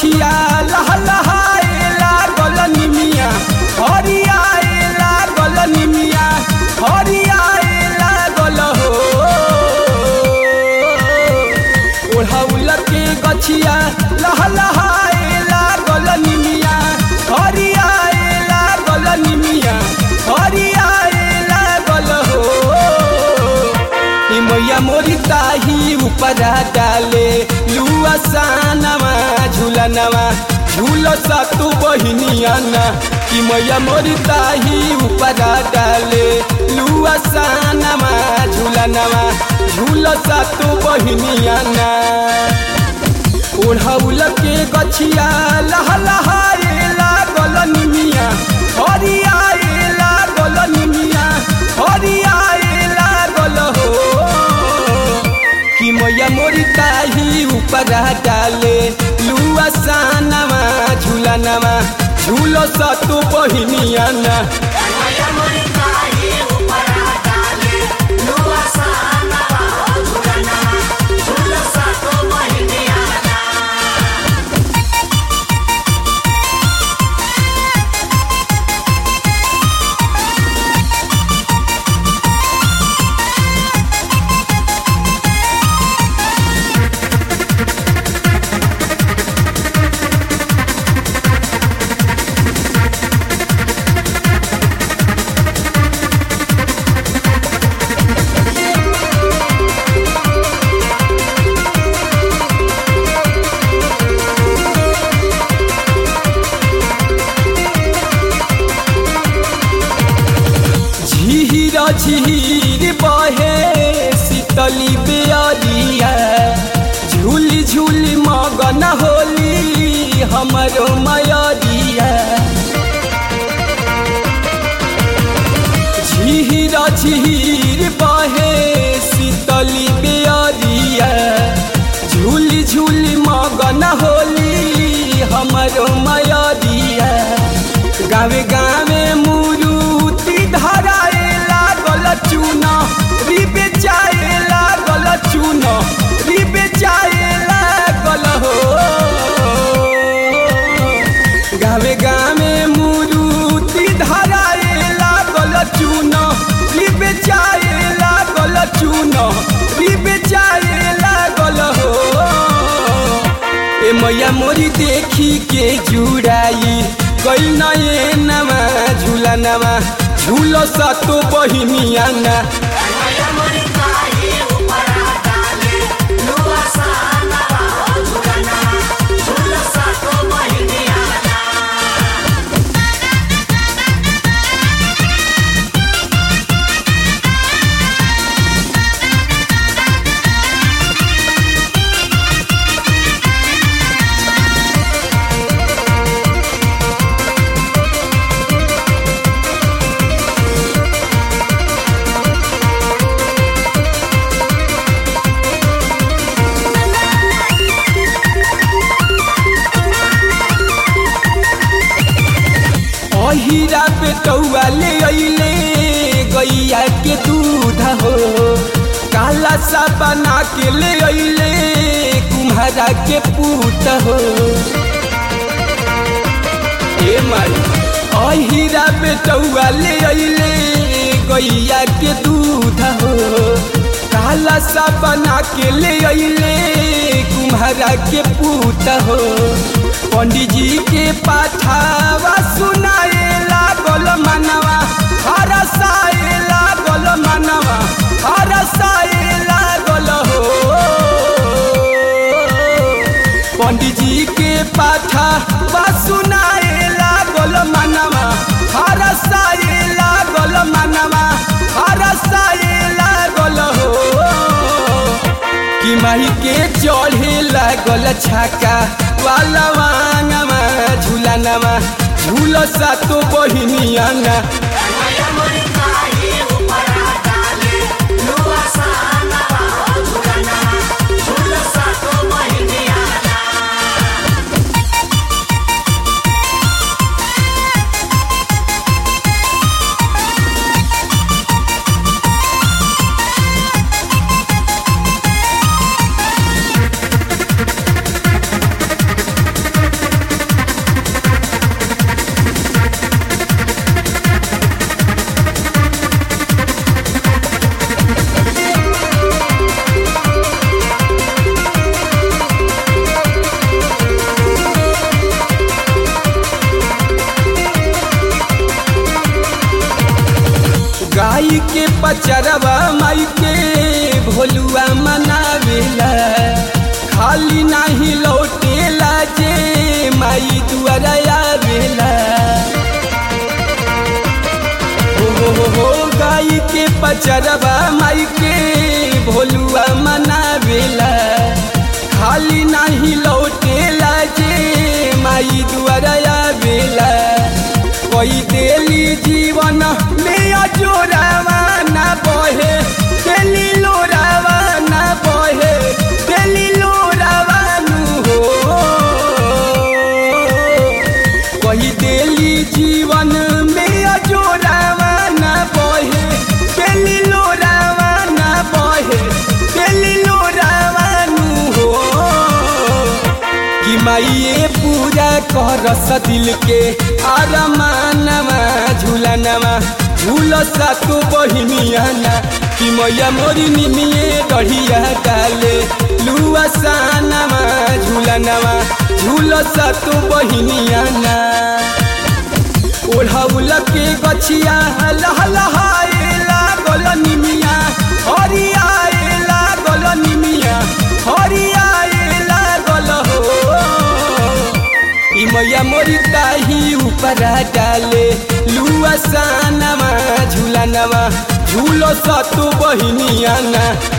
गछिया लहलहाए लागल निमिया हरियाए लागल निमिया हरियाए लागल हो ओढ़ौल के गछिया लहलहाए लागल निमिया हरियाए लागल निमिया हरियाए लागल हो ई मैया मोरी ताही ऊपरा डाले लुआ सानवा झूलनवा झूल सतु बहिनिया ना कि मैया मोरी ताही ऊपरा डाले लुआ सानवा झूलनवा झूल सतु बहिनिया ना ओढ़ौल के गछिया लहलहाए लागल निमिया हरियाए लागल निमिया हरियाए लागल हो कि मैया मोरी ताही ऊपर डाले लुआ सानवा झूलनवा झूलो सतु बहिनिया ना माया मोरी काहे ऊपर डाले लुआ सानवा झुलना झुल सातो महिनिया झीर झीर बहे शीतली बेअरिया झूली झूली मगन होली हमरो मयरिया झीर झीर बहे शीतली बेअरिया झूली झूली मगन होली हमरो मयरिया गावे गावे मुरुति धराए लागल चून रिबे जाए लागल चून रिबे जाए लागल हो गावे गावे मुरुति धराए लागल चून रिबे जाए लागल चून रिबे जाए लागल हो ए मैया मोरी देखी के जुड़ाई कई नए नवा झूला नवा झूलो सतो बहिनिया ना माया मोरी काहे ऊपर डाले लुआ सानवा झुलना झुल सातो महिनिया अहिरा बेटौआ ले अइले गैया के दूध हो काला सा बना के ले अइले कुम्हारा के पूत हो ए माई अहिरा बेटौआ ले अइले गैया के दूध हो काला सा बना के ले अइले कुम्हारा के पूत हो पंडित जी के पाठावा सुनाए लागल मनवा हरसाए लागल मनवा हरसाए लागल हो पंडित जी के पाठावा सुनाए लागल मनवा हरसाए लागल मनवा हरसाए लागल हो कि माही के चढ़े लागल छाका वाला वांगमा झूलनवा झूल सातो बहिनिया ना माया मोरी काहे ऊपर डाले लुआ सानवा झुलना झुल सातो महिनिया झूल गाई के पचरवा माई के भोलुआ मनावेला खाली नाही लौटेला जे माई दुआरा आवेला हो हो हो हो गाई के पचरवा माई के भोलुआ मनावेला खाली नाही लौटेला जे माई दुआरा आवेला कोई देली जीवन में अजोरावा ना बहे देली लोरावा ना बहे देली लोरावा नु हो कोई देली जीवन में अजोरावा ना बहे देली लोरावा ना बहे देली लोरावा नु हो कि माइए पूरा करस दिल के आरमानवा झूलनवा झूलसा तो बहिनियाना कि मैया मोरी निमिए डढ़िया डाले लुआ सानवा झूलनवा झूलसा तो बहिनियाना ओढ़ौल के गछिया लहलहाए लागल निमिया हरियाए लागल निमिया हरियाए लागल हो ई मैया मोरी ताही ऊपर डाले लुआ सानवा झूलनवा झूलो सतु बहिनियाना